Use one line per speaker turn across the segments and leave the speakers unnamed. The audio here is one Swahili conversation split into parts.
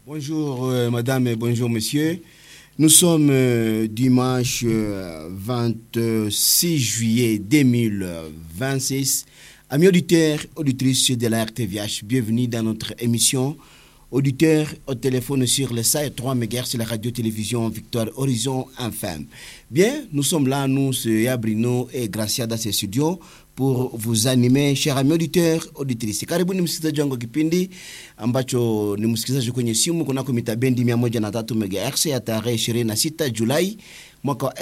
Bonjour euh, madame et bonjour monsieur. Nous sommes euh, dimanche euh, 26 juillet 2026. Amis auditeurs, auditrices de la RTVH, bienvenue dans notre émission. Auditeurs au téléphone sur le site 3 MHz, la radio-télévision Victoire Horizon FM. Bien, nous sommes là, nous, c'est Yabrino et Gracia dans ces studios pour vous animer, chers amis auditeurs, auditrices. Karibuni msikilizaji wangu kipindi ambacho ni msikilizaji kwenye simu kunako mita bendi 103 MHz ya tarehe 26 Julai mwaka wa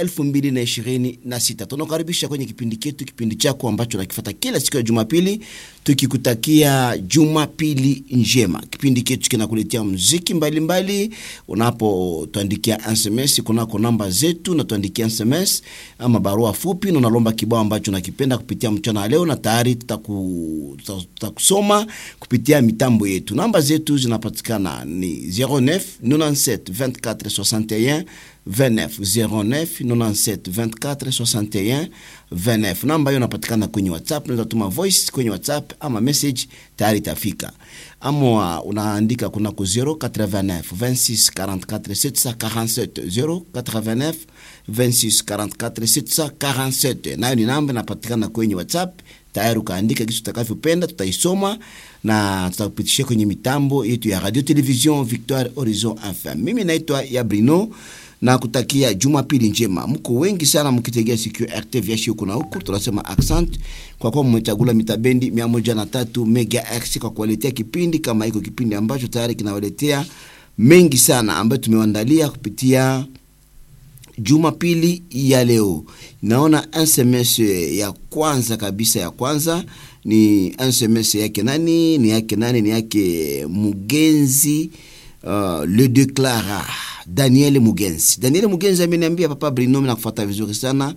2026. Tunakaribisha kwenye kipindi chetu, kipindi chako ambacho nakifata kila siku ya Jumapili, tukikutakia Jumapili njema. Kipindi chetu kinakuletea muziki mbalimbali, unapotuandikia SMS kunako namba zetu, na tuandikia SMS ama barua fupi, na unalomba kibao ambacho nakipenda kupitia mchana wa leo, na tayari tutaku, tutakusoma kupitia mitambo yetu. Namba zetu zinapatikana ni 09 97 24 61 29 09 97 24 61 29. Namba hiyo inapatikana kwenye WhatsApp, unaweza tuma voice kwenye WhatsApp ama message, tayari itafika. Ama unaandika kunako 089 26 44 747 089 26 44 747, nayo ni namba inapatikana kwenye WhatsApp. Tayari ukaandika kitu utakavyopenda, tutaisoma na tutakupitishia kwenye mitambo yetu ya radio television Victoire Horizon FM. Mimi naitwa Yabrino na kutakia jumapili njema. Mko wengi sana mkitegea sikio RTVH huku na huku, tunasema accent kwa kuwa mmechagula mitabendi 103 megahertz kwa kuwaletea kipindi kama hiko, kipindi ambacho tayari kinawaletea mengi sana ambayo tumewaandalia kupitia jumapili ya leo. Naona SMS ya kwanza kabisa, ya kwanza ni SMS yake nani? Ni yake nani? Ni yake Mugenzi uh, le declara Daniel Mugenzi. Daniel Mugenzi ameniambia papa Brino, na kufuata vizuri sana,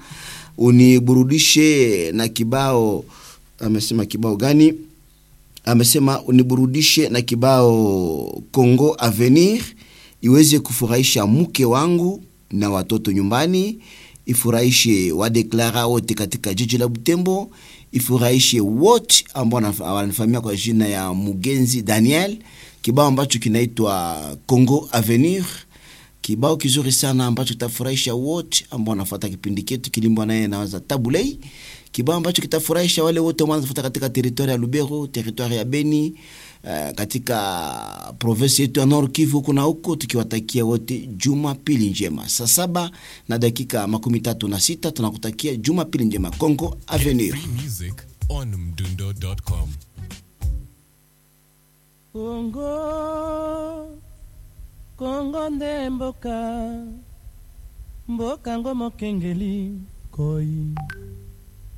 uniburudishe na kibao. Amesema kibao gani? Amesema uniburudishe na kibao Congo Avenir iweze kufurahisha mke wangu na watoto nyumbani, ifurahishe wadeklara wote katika jiji la Butembo, ifurahishe wote ambao wananifahamia kwa jina ya Mugenzi Daniel. Kibao ambacho kinaitwa Congo Avenir, kibao kizuri sana ambacho kitafurahisha wote ambao wanafuata kipindi chetu kilimbwa naye nawaza Tabulei, kibao ambacho kitafurahisha wale wote ambao wanafuata katika teritoria ya Lubero, teritoria ya Beni, uh, katika province yetu ya Nord Kivu kuna huko, tukiwatakia wote jumapili njema. Saa saba na dakika makumi tatu na sita tunakutakia jumapili njema. Congo Avenir.
Free music on mdundo.com.
kongo kongo nde mboka mboka ngo mokengeli koi